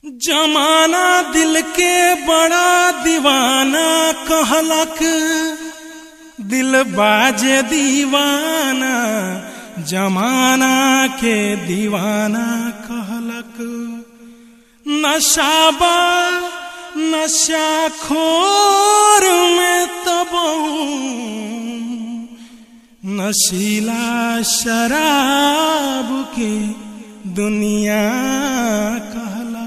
जमाना दिल के बड़ा दीवाना कहलक दिल बाजे दीवाना जमाना के दीवाना कहलक नशाबा नशा खोर में तब नशीला शराब के दुनिया कहलक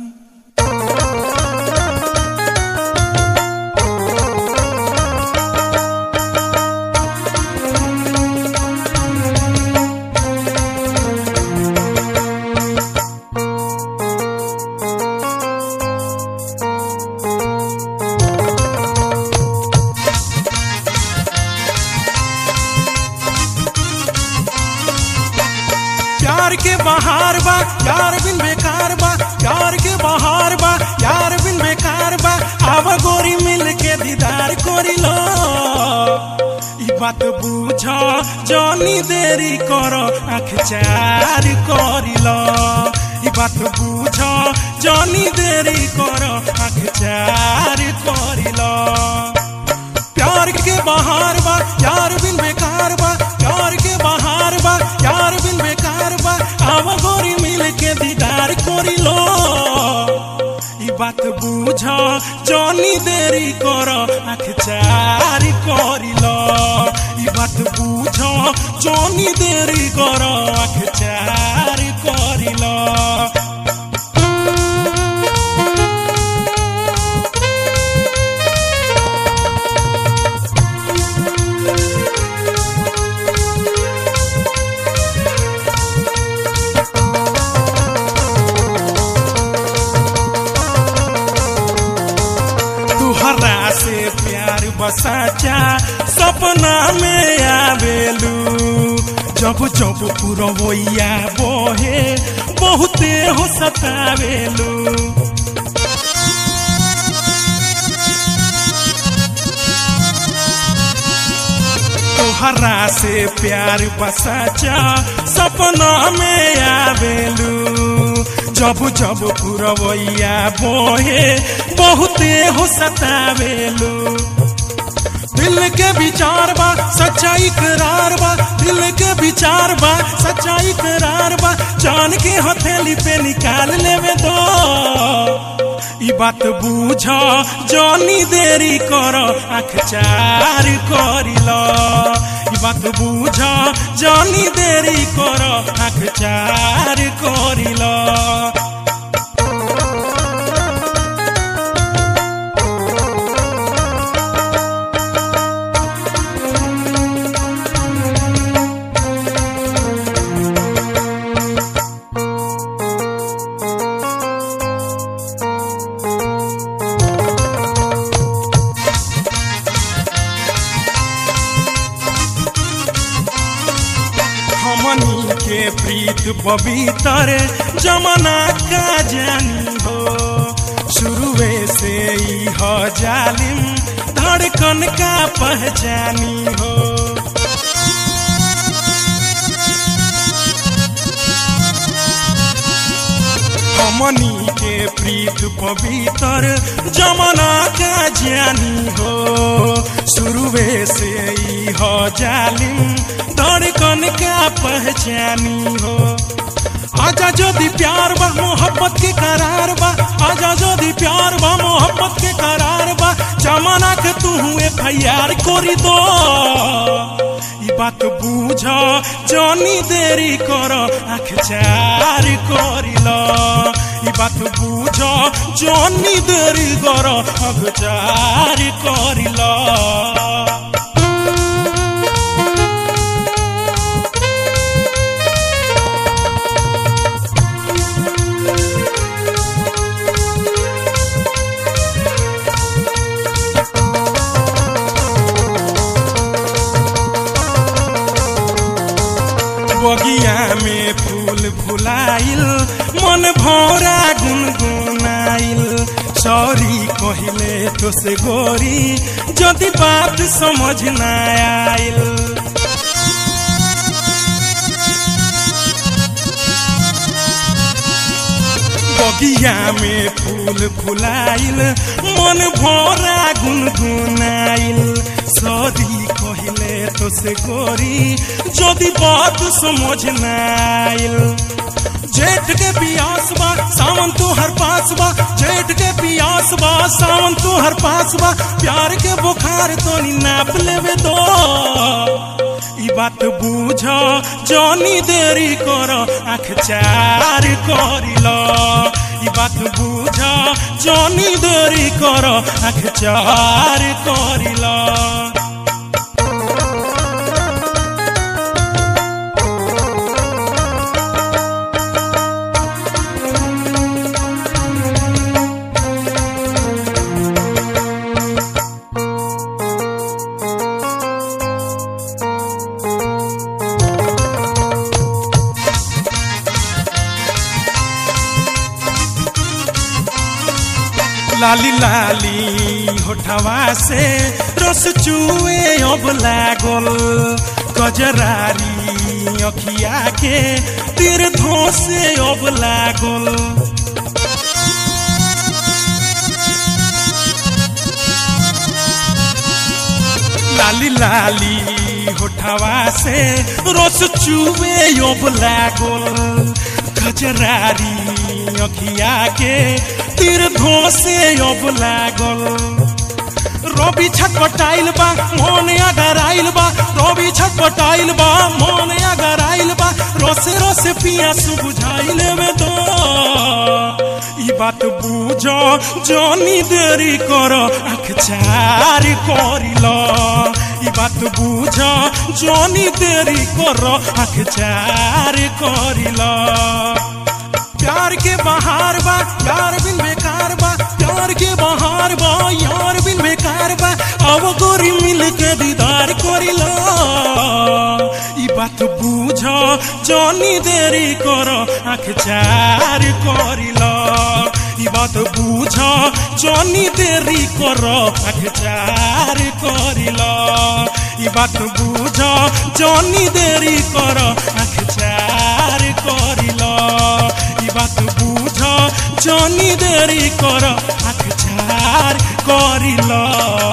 प्यार के बहार बा यार बिन बेकार बा प्यार के बहार बा यार बिन बेकार बा आव गोरी मिल के दीदार कोरी लो ई बात बुझ जनी देरी कर आँख चार करी लो ई बात बुझ जनी देरी कर आँख चार करी लो प्यार के बहार बा यार बिन बेकार बा प्यार के बहार बा यार बिन बेकार बा आव गोरी मिल के दीदार कोरी लो ई बात बुझ जनी देरी कर आँख चार करी लो ई बात बुझ जनी देरी कर आँख चार करी लो तुहरा से प्यार बसाचा सपना में आवेलू जब जब पुरवैया बोहे बहुते हो सतावेलू तोहरा से प्यार बसाचा सपना में आवेलू जब जब पुरवैया बोहे बहुते हो सतावेलू दिल के विचार बा सच्चाई इकरार बा दिल के विचार बा सच्चाई इकरार बा जान के हथेली पे निकाल लेवे दो ई बात बुझ जनी देरी कर आँख चार करी लो ई बात बुझ जनी देरी कर आँख चार करी लो हमनी के प्रीत पवित्र जमाना का जानी हो शुरुए से ही हो जालिम धड़कन का पहचानी हो हमनी के प्रीत पवित्र जमाना का जानी हो शुरुए से ही हो जालिम धड़कन का पहचानी हो आजा जदि प्यार बा मोहब्बत के करार बा आजा जदि प्यार बा मोहब्बत के करार बा जमाना के तू एफ आई आर कोरी दो ई बात बुझ जनी देरी कर आँख चार करी लो ई बात बुझ जनी देरी कर आँख चार करी लो बगिया में फूल फुलाइल मन भौरा गुनगुनाइल सॉरी कहिले तो से गोरी जदि बात समझ ना आइल बगिया में फूल फुलाइल मन भरा गुनगुनाइल सरी कहिले तो से गोरी যদি बात समझ नाइल जेठ के पियास बा सावन तो हर पास बा जेठ के पियास बा सावन तो हर पास बा प्यार के बुखार तो नी नाप लेवे दो ई बात बूझ जनी देरी कर आँख चार करिल ई बात बूझ जनी देरी कर आँख चार करिल लाली लाली होठवा से रस चुए अब लागल गजरारी अखिया के तीर धोसे अब लागल लाली लाली होठवा से रस चुए अब लागल गजरारी अखिया के तीर धोसे अब लागल रवि छटपटाइल बा मन अगर आइल बा रवि छटपटाइल बा मन अगर आइल बा रोसे रोसे पियास बुझाइल में दो ई बात बुझ जनी देरी कर आँख चार करिल ई बात बुझ जनी देरी कर आँख चार करिल प्यार के बहार बा यार बिन बेकार बा प्यार के बहार बा यार बिन बेकार बा अब गोरी मिल के दीदार करिल ई बात बुझ जनी देरी कर आँख चार करिल ई बात बुझ जनी देरी कर आँख चार करिल ई बात बुझ जनी देरी कर आँख चार करिल ई बात बुझ जनी देरी कर आँख चार करिल